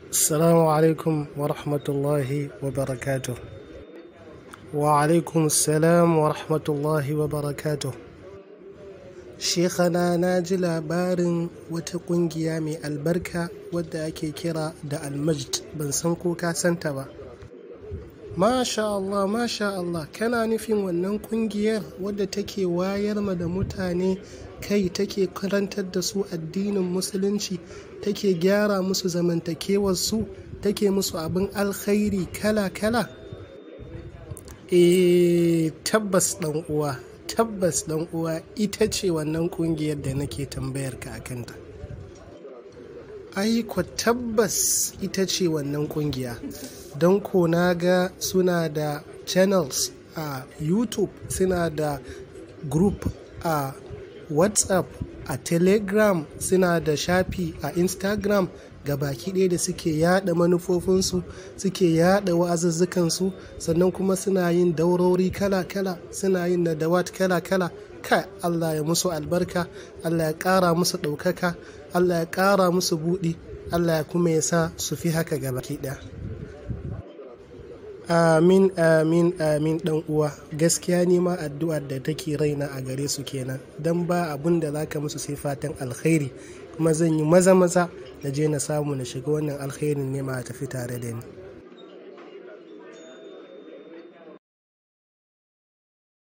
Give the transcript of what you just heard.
Assalamu alaikum wa rahmatullahi wa barakatuh. Wa alaikum salam wa rahmatullahi wa barakatuh. Shekhana na ji labarin wata ƙungiya mai albarka wadda ake kira da Almajd ban san ko ka santa ba. Masha Allah, Masha Allah, kana nufin wannan ƙungiyar wadda take wayar ma da mutane kai take karantar da su addinin musulunci take gyara musu zamantakewarsu take musu abin alkhairi kala-kala? Eh tabbas ɗan uwa, tabbas ɗan uwa ita ce wannan ƙungiyar da nake tambayar ka a kanta. Ai ko tabbas ita ce wannan ƙungiya. Don ko na ga suna da channels a YouTube, suna da group a WhatsApp, a Telegram, suna da shafi a Instagram ga baki ɗaya da suke yada manufofinsu, suke yada wa'azuzzukansu, sannan kuma suna yin daurori kala-kala, suna yin nadawat kala-kala. Kai Allah ya musu albarka, Allah ya ƙara musu ɗaukaka, Allah ya ƙara musu buɗi, Allah ya kuma ya sa su fi haka ga baki ɗaya. Amin, amin, amin ɗan uwa. Gaskiya ne ma addu'ar da take raina a gare su kenan. Don ba abun da za ka musu sai fatan alkhairi. Kuma zan yi maza-maza na je na samu na shiga wannan alkhairin ne ma a tafi tare da ni.